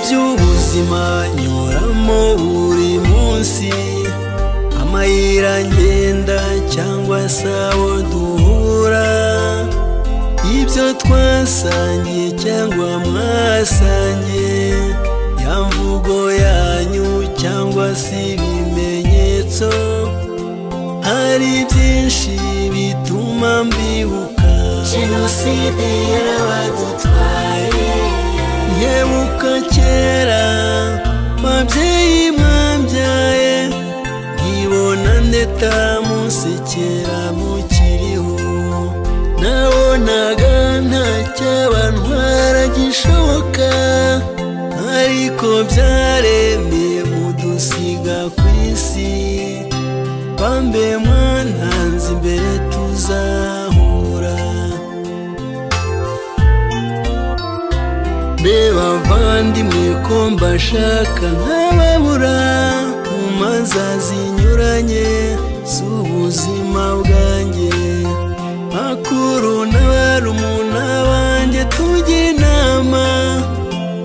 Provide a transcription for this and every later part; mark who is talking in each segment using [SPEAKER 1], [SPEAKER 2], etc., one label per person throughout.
[SPEAKER 1] by'ubuzima nyuramo buri munsi amayira ngenda cyangwa se aho duhura ibyo twasangiye cyangwa mwasangiye ya mvugo yanyu cyangwa se ibimenyetso hari byinshi bituma mbibuka
[SPEAKER 2] jenoside yarabadutwaye
[SPEAKER 1] nkebuka kera babyeyi mwabyaye nkibona ndeta musekera mukiriho nabonaga nta cyabantwara gishoboka ariko byaremeye mudusiga ku isi bambe mwantanze imbere tuzahura mbeba bavandimwe ko mbashaka nkababura mu manza zinyuranye z'ubuzima bwanjye bakuru n'abarumuna banjye tujye inama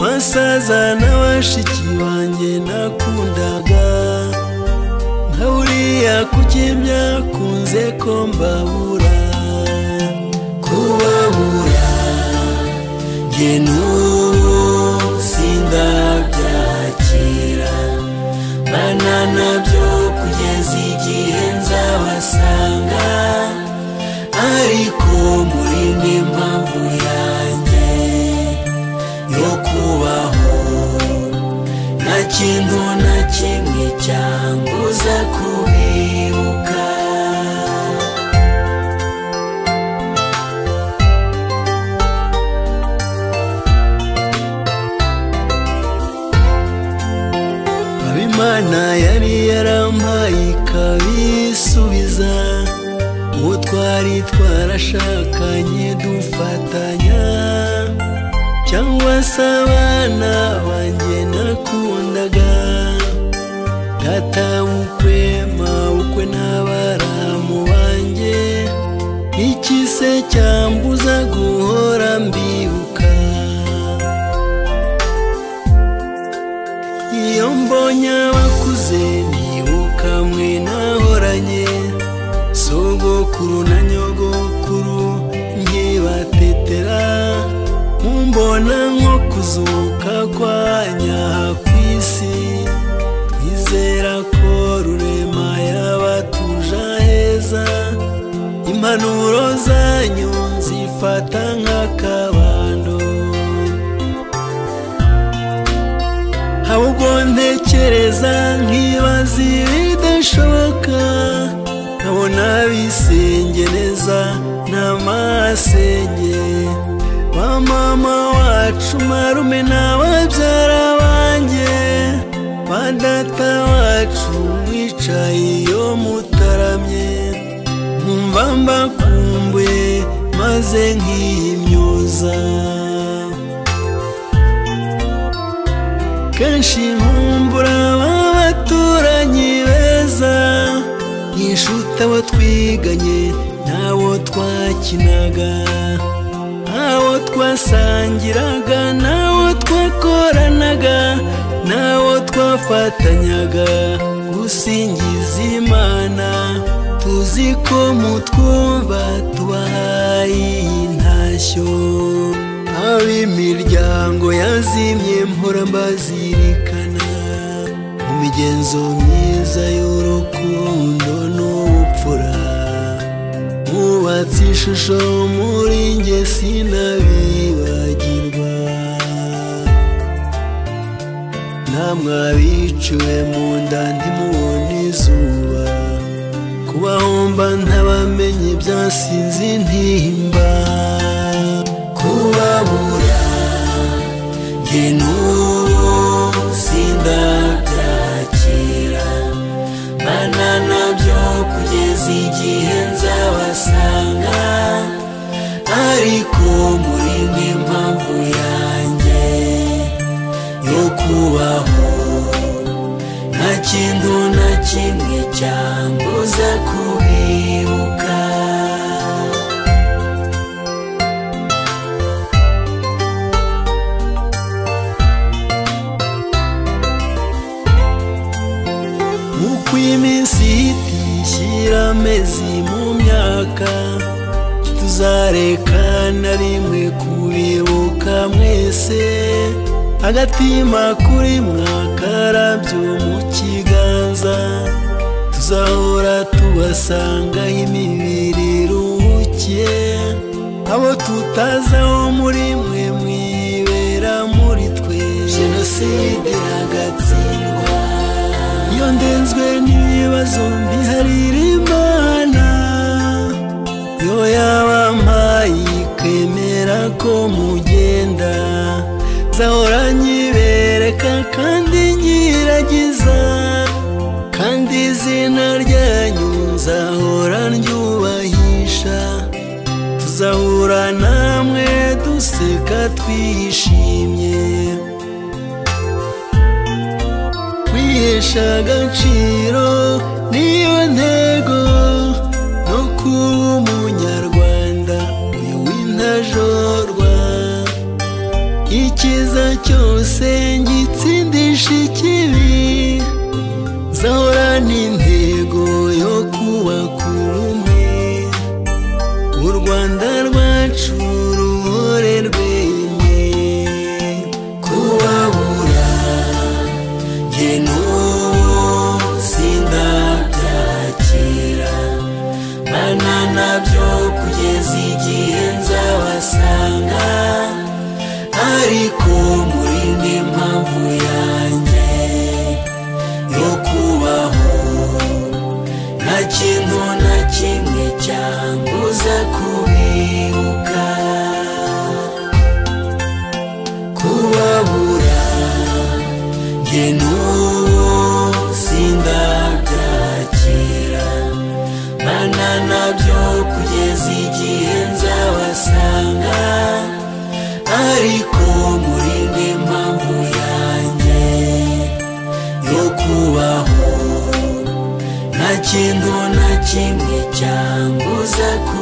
[SPEAKER 1] basaza n'abashiki banjye nakundaga nka buriya kuki byakunze ko mbabura kubabura njye n'ubu sindabyakira bana nabyo kugeza igihe nzabasanga ariko muri n'impamvu yanjye yo kubaho nta kintu na kimwe cyambuza kubibuka abimana yari yarampaye ikabisubiza uwo twari twarashakanye dufatanya cyangwa se abana banjye nakundaga data w'ukwe mawukwe n'abaramu banjye iki se cyambuza guhora mbibuka iyo mbonye abakuze nibuka mwe nahoranye sogokuru na nyogokuru nkibatetera mumbona nko kuzuka kwanya ku isi twizera ko rurema yabatuje heza impanuro zanyu zifata nk'akabando ahubwo ntekereza nkibaza ibidashoboka nkabona bisengereza n'amasenge ba mama wacu marume n'ababyara banjye ba data wacu mwicaye iyo mutaramye nkumva mbakumbuye maze nkiyimyuza kenshi nkumbura b'abaturanyi beza nkishuta abo twiganye n'abo twakinaga abo twasangiraga n'abo twakoranaga n'abo twafatanyaga gusingiza imana tuzi ko mutwumva tubahaye iyi ntashyo ab'imiryango yazimye mpora mbazirikana mu migenzo myiza y'urukundo n'ubupfura mwubatse ishusho muri njye sinabibagirwa namwe abiciwe mu nda ntimubona izuba kubahomba ntabamenye byasinze intimba kubabura njye n'ubu sindabyakira bana nabyo kugeza igihe nzabasanga ariko muri n'impamvu yanjye yo kubaho nta kintu na kimwe cyambuza kubibuka uko iminsi ihita ishyira amezi mu myaka tuzareka na rimwe kubibuka mwese agatima kuri mwakarabyo mu kiganza tuzahora tubasanga imibiri iruhukiye abo tutazaho muri mwe mwibera muri twe jenoside iragatsindwa iyo ndenzwe n'ibibazo mbiharira imana yo yabampaye ikemera ko mugenda zahora nyibereka kandi nyiragiza kandi izina ryanyu nzahora ryubahisha tuzahura namwe duseka twishimye kwihesha agaciro niyo ntego no kuba umunyarwanda uyu w'intajorwa icyiza cyose ngitsindisha ikibi zahora n'intego yo kubaka ubumwe u rwanda rwacu ruhore rwemye kubabura njye n'ubu sindabyakira bana nabyo kugeza igihe nzabasanga ariko muri ndi mpamvu yanjye yo kubaho nta kintu na kimwe cyambuza kubibuka kubabura njye n'ubu sindabyakira bana nabyo kugeza igihe nzabasanga ariko muri ndi mpamvu yanjye yo kubaho nta kintu na kimwe cyambuza ku